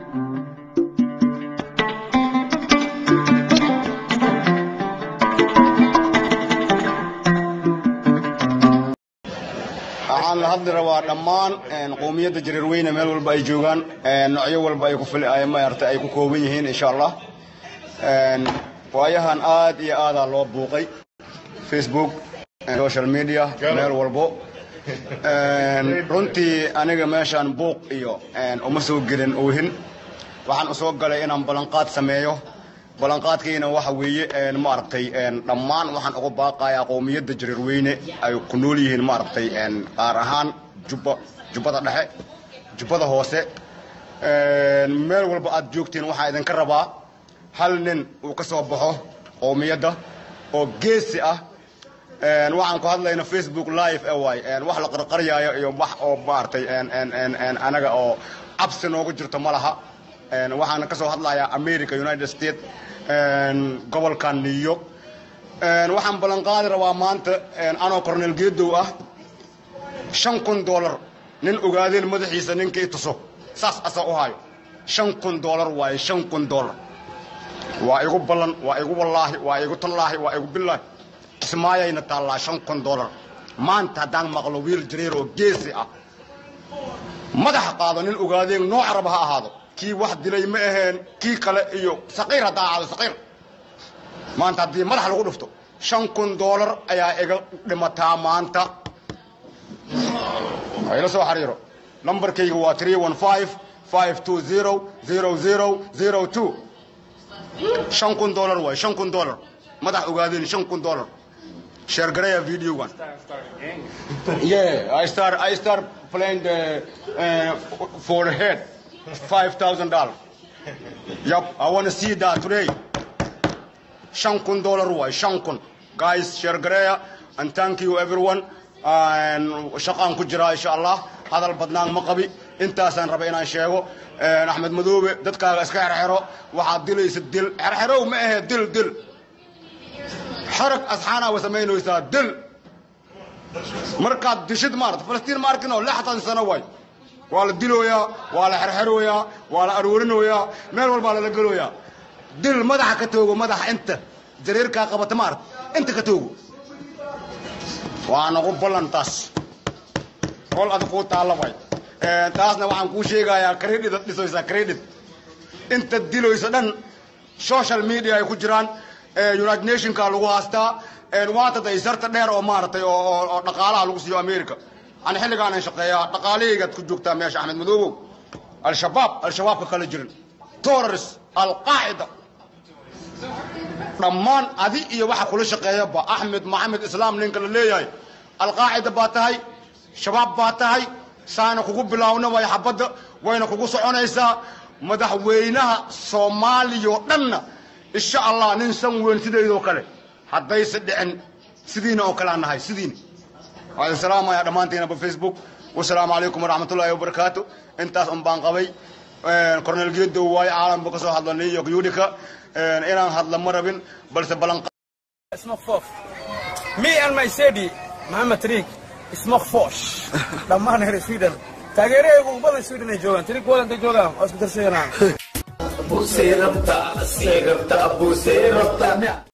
waxaan la hadli rabaa dhammaan qowmiyadda jareerweyne meel walba ay joogaan noocyo walba ay ku maarata ay ku kooban yihiin insha allah waayahan aad iyo aadaa loo buuqay facebook social media meel walbo runtii aniga meeshaan buuq iyo uma soo gelin oohin waxaan u soo galay inaan ballanqaad sameeyo ballanqaadkayna waxa weeye maaragtay dhammaan waxaan uga baaqayaa qowmiyadda jareerweyne ay ku nool yihiin maaragtay qaar ahaan jubba jubbada dhexe jubbada hoose meel walba aad joogtiin waxaa idinka rabaa hal nin uu ka soo baxo qowmiyadda oo geesi ah waxaan ku hadlayna facebook live e waay wax la qarqaryaayo iyo wax oo maaragtay anaga oo cabsi noogu jirto ma laha waxaan ka soo hadlayaa america united states gobolka new york waxaan ballanqaadi rabaa maanta anoo cornel geedow ah shan kun dollar nin ogaadeen madaxiisa ninkii tuso saas asa u hayo shan kun dollar waaye shan kun dollar waa igu ballan waa igu wallaahi waa igu tallaahi waa igu billaahi kismaayayna taallaa shan kun dollar maanta haddaan maqlo wiil jareer oo geesi ah madaxa qaado nin ogaadeen nooc raba ha ahaado kii wax dilay ma aheen kii kale iyo saqiir haddaa ahaado saqiir maanta haddii madax lagu dhufto shan kun dollar ayaa iga dhimataa maanta ila soo xariiro nambarkayga waa three one five five two zero zero zero zero two shan kun dollar waay shan kun dollar madax ogaadeen shan kun dollar share garaya videogan yeah i start i start playing the uh, for the head five thousand dollars yep i want to see that today shan kun dollar waay shan kun guys share garaya and thank you everyone shaqaan ku jiraa insha allah hadal badnaan ma qabi intaasaan raba inaan sheego axmed madoobe dadkaaga iska xerxero waxaad dilaysa dil xerxerow ma ahee dil dil xarag asxaanaa wa samaynaysaa dil markaad dishid maarata falastiin ma arkin oo lixdan sano waay waa la dilooyaa waa la xerxerooyaa waa la aruurinoyaa meel walbaa lala gelooyaa dil madaxa ka toogo madaxa inta jareerkaa qabata maarata inta ka toogo waa nagu ballan taas hol ad kuu taalla way taasna waxaan kuu sheegayaa credit ad dhisoysaa credit inta diloysa dhan social media ay ku jiraan united nationka lagu haastaa waanta daysarta dheer oo maaragtay oo dhaqaalaha lagu siiyo america aan xilligaanan shaqeeyaa dhaqaalahaygaad ku joogtaa meesha axmed madoobow al-shabaab al-shabaabka kala jirin terrorist alqaacida dhammaan adi iyo waxa kula shaqeeyaba axmed maxamed islaam ninka la leeyahay alqaacida baa tahay shabaab baa tahay saana kugu bilaawna way xabadda wayna kugu soconaysaa madaxweynaha soomaaliya oo dhanna insha allah nin san weyn sideydoo kale haddayse dhicin sidiina oo kale aan nahay sidiina waan salaamaya dhammaantiinaba facebook wasalaamu calaykum waraxmat ullaahi wabarakaatu intaas un baan qabay cornel geedow waayo caalamka ka soo hadla new york yudika inaan hadla ma rabin balse ballan Smoke Fof. Me and my Sedi, Muhammad Tariq, Smoke Fosh. Dhammaan reer Sweden. Taageeraygu ugu badan Sweden ay joogaan. Tariq wadanta joogaan. Waa isku darsanayaan. Abu Serapta, Serapta, Abu Serapta.